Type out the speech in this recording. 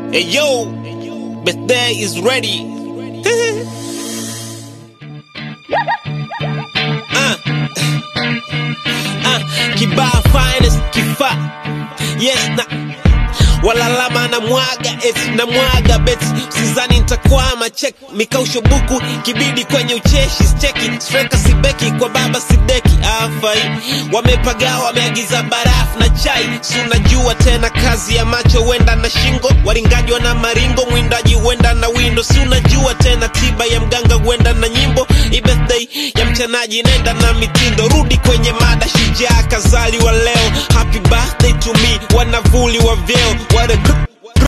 Hey yo, birthday is ready. uh. Uh, kibaa finest kifaa yes na walalama na mwaga eti na mwaga beti sizani ntakwama chek mikausho buku kibidi kwenye ucheshi steki streka sibeki kwa baba sideki afai wamepagaa wameagiza barafu na chai si unajua tena kazi ya macho huenda na shingo waringaji wana maringo mwindaji huenda na windo si unajua tena tiba ya mganga huenda na nyimbo Hii birthday ya mchanaji nenda na mitindo rudi kwenye mada shujaa kazaliwa leo happy birthday to me wanavuli wa vyeo what a good